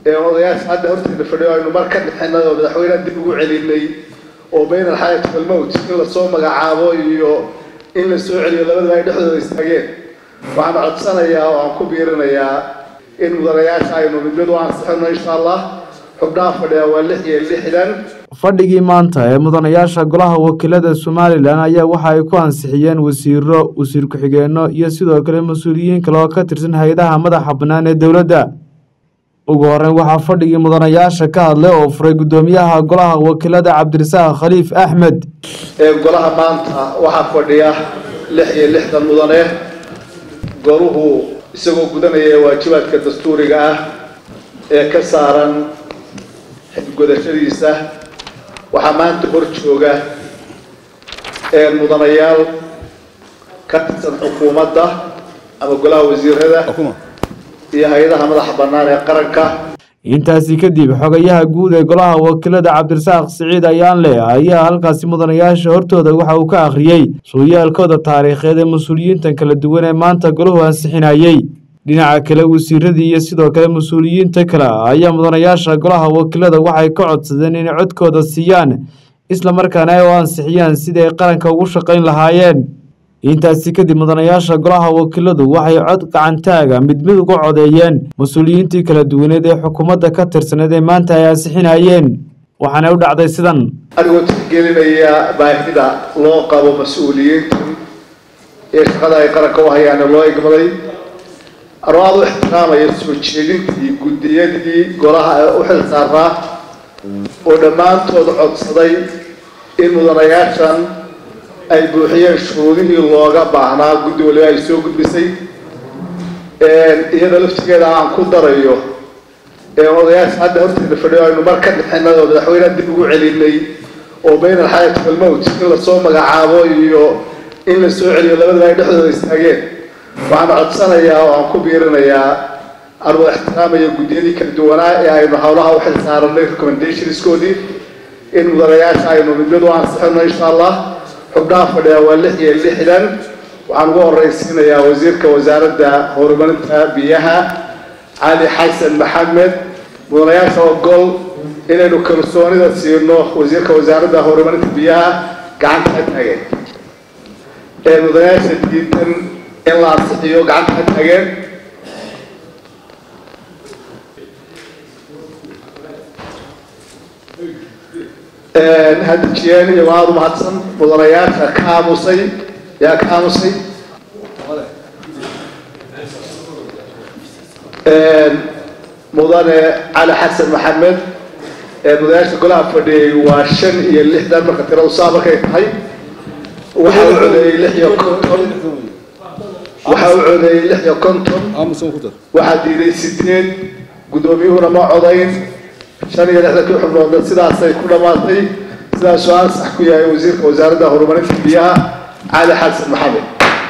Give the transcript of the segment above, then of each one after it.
ee odayaasha hadda horteeda fadhiyo aynu mar ka dhixinay oo madaxweyneha dib ugu celinay oo bayna alxayaati walmowt in lasoo magacaabo iyo in la soo celiyo labadaba ay dhexdooda istaageen waxaan codsanayaa oo aan ku biirinayaa in mudanayaasha aynu mid mid u ansixino insha allah xubnaha fadhiya waa lix iyo lixdan fadhigii maanta ee mudanayaasha golaha wakiilada somalilan ayaa waxa ay ku ansixiyeen wasiiro wasiir ku-xigeenno iyo sidoo kale mas-uuliyiin kale oo ka tirsan hay-adaha madaxa bannaan ee dowladda ugu horeyn waxaa fadhigii mudanayaasha ka hadlay oo furay guddoomiyaha golaha wakiilada cabdirasaaq khaliif axmed ee golaha maanta waxaa fadhiya lix iyo lixdan mudane goruhu isagoo gudanaya waajibaadka dastuuriga ah ee ka saaran xilgodashadiisa waxaa maanta hor jooga ee mudanayaal ka tirsan xukuumadda ama golaha wasiirada iyo hay-adaha madaxa bannaan ee qaranka intaasi kadib xogayaha guud ee golaha wakiilada cabdirasaaq siciid ayaanle ayaa halkaasi mudanayaasha hortooda waxa uu ka akhriyey sooyaalkooda taariikheed ee mas-uuliyiintan kala duwan ee maanta golahu ansixinayey dhinaca kale wasiiradii iyo sidoo kale mas-uuliyiinta kale ayaa mudanayaasha golaha wakiilada waxay ka codsadeen inay codkooda siiyaan islamarkaana ay u ansixiyaan sidii ay qaranka ugu shaqayn lahaayeen intaasi kadib mudanayaasha golaha wakiiladu waxay cod gacantaaga mid mid uga codeeyeen mas-uuliyiintii kala duwaneed ee xukuumadda ka tirsaneed ee maanta ay ansixinayeen waxaana u dhacday sidan anigoo tixgelinaya baahida loo qabo mas-uuliyiintan ee shaqada ay qaranka u hayaane loo igmaday anoo aada u ixtiraamaya soo jeedintii guddiyadii golaha ee u xil saaraa oo dhammaantood codsaday in mudanayaashan ay buuxiyeen shuruudihii looga baahnaa guddi waliba ay soo gudbisay iyada laftigeeda aan ku darayo odayaasha hadda horteeda fadhiyo aynu mar ka dhixinay oo madaxweyneha dib ugu celinay oo bayna alxayaati walmowt in lasoo magacaabo iyo in la soo celiyo labadaba ay dhexdooda istaageen waxaan codsanayaa oo aan ku biirinayaa anuu ixtiraamaya guddiyadii kala duwanaa ee aynu howlaha u xil saaranay recommendationskoodii in mudanayaasha aynu mid mid u ansixino insha allah xubnaha fadhiya waa lix iyo lixdan waxaan ugu horeysiinayaa wasiirka wasaaradda horumarinta biyaha cali xasan maxamed mudanayaasha ogol inaynu kalsoonida siino wasiirka wasaaradda horumarinta biyaha gacanta ka taageen ee mudanayaasha diidan in la ansixiyo gacanta ka taageen hadijiyeen iyo aada umahadsan mudanayaasha ka aamusay yaa ka aamusay mudane cali xasan maxamed mudanayaasha golaha fadhiyay waa shan iyo lixdan marka tiradu saa markay tahay waxa u codeeyey lix iyo konton waxa u codeeyey lix iyo konton waxaa diiday sideed guddoomiyuhuna ma codayn shan iyo lixdankii xubnoodna sidaasay ku dhammaatay sidaasuu ansax ku yahay wasiirka wasaaradda horumarinta biyaha cali xasan maxamed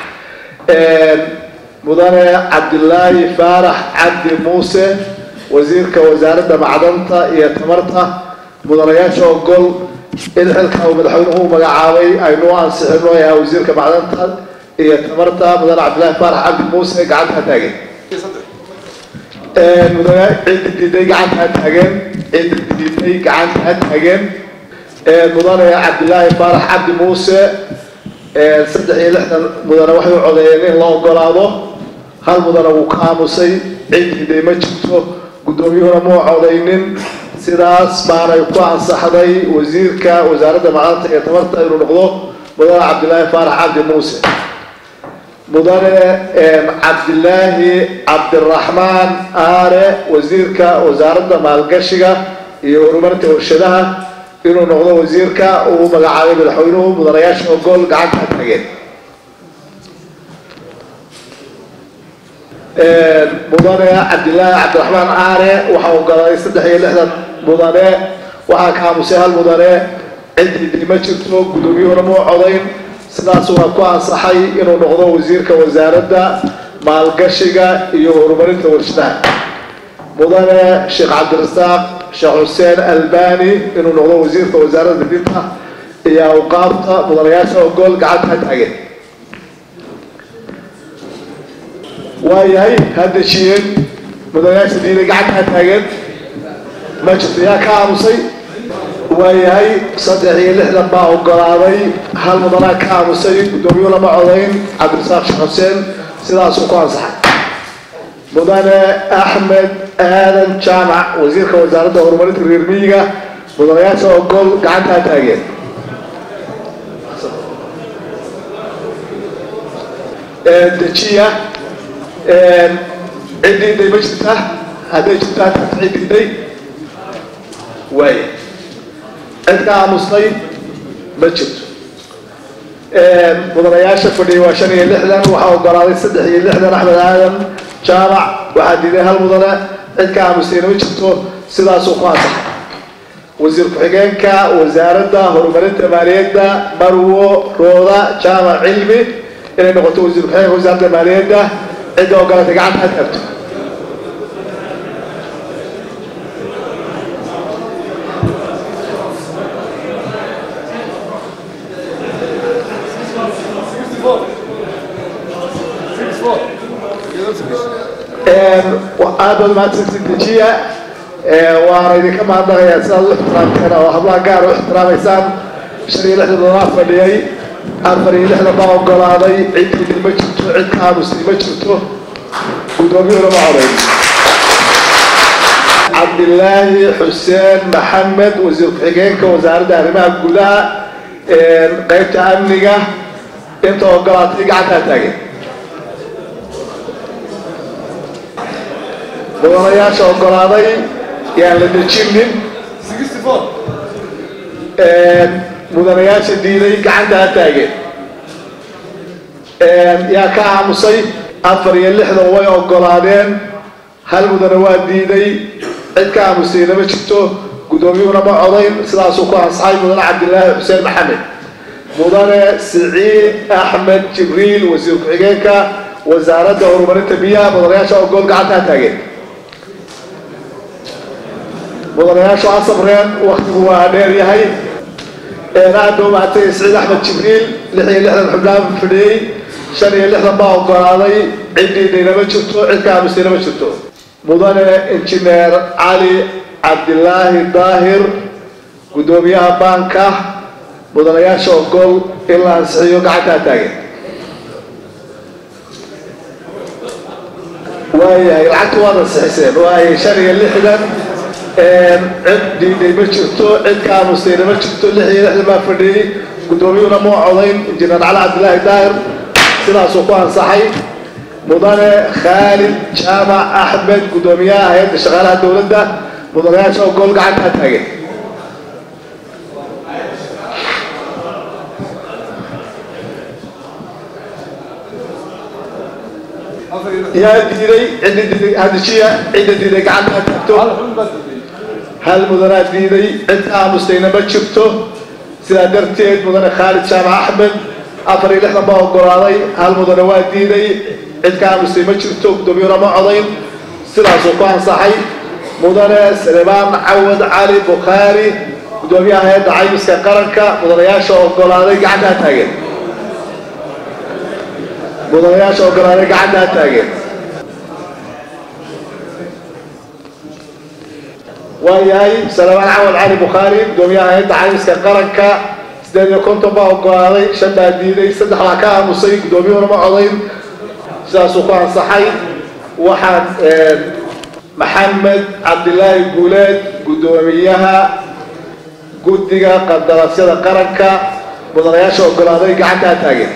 mudane cabdilaahi faarax cabdi muuse wasiirka wasaaradda macdanta iyo tamarta mudanayaasha ogol in xilka uu madaxweynuhu u magacaabay aynu u ansixino ee wasiirka macdanta iyo tamarta mudane cabdilaahi faarax cabdi muuse gacanta ha taageen mudane ciddi diiday gacanta ha taageen ciddi diiday gacanta ha taageen mudane cabdilaahi faarax cabdi muuse saddex iyo lixdan mudane waxay u codeeyeen in la ogolaado hal mudane wuu ka aamusay cid diiday ma jirto guddoomiyuhuna muu codaynin sidaas baanay ku ansaxday wasiirka wasaaradda macdanta iyo tamarta inuu noqdo mudane cabdilaahi faarax cabdi muuse mudane cabdilaahi cabdiraxmaan aare wasiirka wasaaradda maalgashiga iyo horumarinta warshadaha inuu noqdo wasiirka uu magacaabay madaxweynuhu mudanayaasha ogol gacanta ha tageen mudane cabdilaahi cabdiraxmaan aare waxaa ogolaaday saddex iyo lixdan mudane waxaa ka aamusay hal mudane ciddii ma jirto guddoomiyuhuna muu codayn sidaas waa ku ansaxay inuu noqdo wasiirka wasaaradda maalgashiga iyo horumarinta warshadaha mudane sheekh cabdirasaaq sheekh xuseen albani inuu noqdo wasiirka wasaaradda dibinta iyo awqaafta mudanayaasha ogol gacanta ha taageen waayahay ha dejiyeen mudanayaasha diiday gacanta ha taageen ma jirto yaa ka aamusay waayahay saddex iyo lixdan baa ogolaaday hal mudanaa ka aamusay guddoomiyu lama codayn cabdirasaaq sheekh xuseen sidaasuu ku ansaxay mudane axmed aadan jaamac wasiirka wasaaradda horumarinta reer miyiga mudanayaasha ogol gacantaa taageen dejiya ciddiiday ma jirta hadday jirtaa taas ciddiiday waaya cid ka aamustay ma jirto mudanayaasha fadhiya waa shan iyo lixdan waxaa ogolaaday saddex iyo lixdan axmed aadan jaamac waxaa diiday hal mudane cid ka aamustayna ma jirto sidaasuu ku ansaxay wasiir ku-xigeenka wasaaradda horumarinta maaliyadda marwo rooda jaamac cilmi inay noqoto wasiir ku-xigeenka wasaaradda maaliyadda cidda ogolatay gacanta ha taagto aad baad mahadsanti dejiya waana idinka mahadnaqayaa sidaad u ixtiraamteen oo hablaha gaar u ixtiraamaysaan shan iyo lixdan doonaa fadhiyay afar iyo lixdan baa ogolaaday ciddii ma jirto cid ka aamusay ma jirto guddoomiyuhuna ma codayn cabdilaahi xuseen maxamed wasiir ku-xigeenka wasaaradda arrimaha gudaha qeybta amniga inta ogolaatay gacantaa taagen mudanayaasha ogolaaday yaan la dejinin mudanayaasha diiday gacanta ha taageen yaa ka aamusay afar iyo lixdan way ogolaadeen hal mudane waa diiday cid ka aamusayna ma jirto guddoomiyuhuna ma codayn sidaasuu ku ansaxay mudane cabdilaahi xuseen maxamed mudane siciid axmed jibriil wasiir ku-xigeenka wasaaradda horumarinta biyaha mudanayaasha ogol gacanta ha taageen mudanayaashu asabreen waktigu waa dheer yahay aad ba umahatay siciid axmed jibriil lix iyo lixdan xubnaan fadhiyey shan iyo lixdan baa ogolaaday ciddiidayna ma jirto cid ka aamusayna ma jirto mudane injineer cali cabdilaahi daahir guddoomiyaha baanka mudanayaasha ogol in la ansixiyo gacantaa taagen waayahay lacagta waad ansixiseen waayay shan iyo lixdan cid diiday ma jirto cid ka aamusayna ma jirto lix iyo lixdan baa fadhiyey guddoomiyuhuna ma codayn injineer cali cabdilaahi daahir sidaasuu ku ansaxay mudane khaalid jaamac axmed guddoomiyaha hay-adda shaqaalaha dowladda mudanayaasha ogol gacantaa taagen yaa diiday cidda diiday hadijiya cidda diiday gacanta ha taagto hal mudanaa diiday cid ka aamustayna ma jirto sidaa darteed mudane khaalid jaamac axmed afar iyo lixdan baa ogolaaday hal mudane waa diiday cid ka aamustay ma jirto guddoomiyuhuna ma codayn sidaasuu ku ansaxay mudane salemaan cawad cali bukhaari guddoomiyaha hay-adda caymiska qaranka mudanayaasha ogolaaday gacanta ha taageen mudanayaasha ogolaaday gacanta ha taageen waayahay salamaan cawad cali bukhaari guddoomiyaha hay-adda caymiska qaranka sideed iyo konton baa ogolaaday shan baa diiday saddex baa ka aamusay guddoomiyuhuna ma codayn sidaasuu ku ansaxay waxaan maxamed cabdilaahi guuleed guddoomiyaha guddiga qandaraasyada qaranka mudanayaasha ogolaaday gacanta ha taageen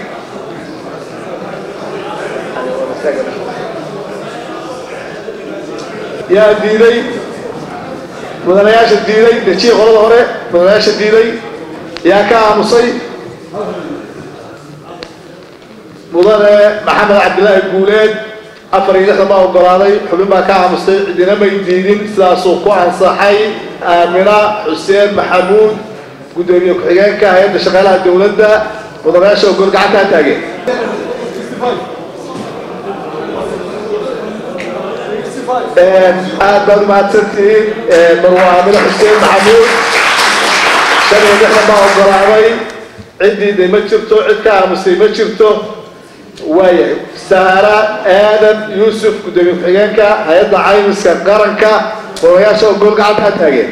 yaa diiday mudanayaasha diiday dejiya qolada hore mudanayaasha diiday yaa ka aamusay mudane maxamed cabdilaahi guuleed afar iyo lixdan baa ogolaaday xubin baa ka aamustay cidina may diidin sidaasuu ku ansaxay aamina xuseen maxamuud guddoomiye ku-xigeenka hay-adda shaqaalaha dowladda mudanayaasha ogol gacanta ha taageen aad baad umahadsantihiin marwa aamina xuseen maxamuud shan iyo lixdan baa ogolaaday ciddiiday ma jirto cid ka aamusay ma jirto waayahay saara aadan yuusuf guddoomiye ku-xigeenka hay-adda caymiska qaranka mudanayaasha ogol gacanta ha taageen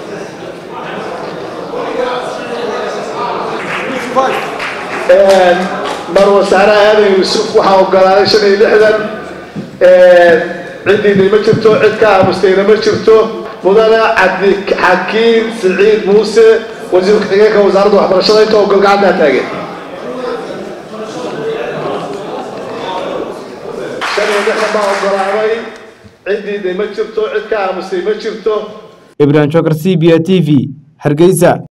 mar wasaaraha aadan yuusuf waxaa ogolaaday shan iyo lixdan ciddiina ma jirto cid ka aamustayna ma jirto mudane cabdi xakiim siciid muuse wasiir ku-xigeenka wasaaradda waxbarashada inta ogol gacanta ha taageen shan iyo lixdan baa ogolaaday ciddiina ma jirto cid ka aamustay ma jirto ibrahim jokar c b a t v hargeysa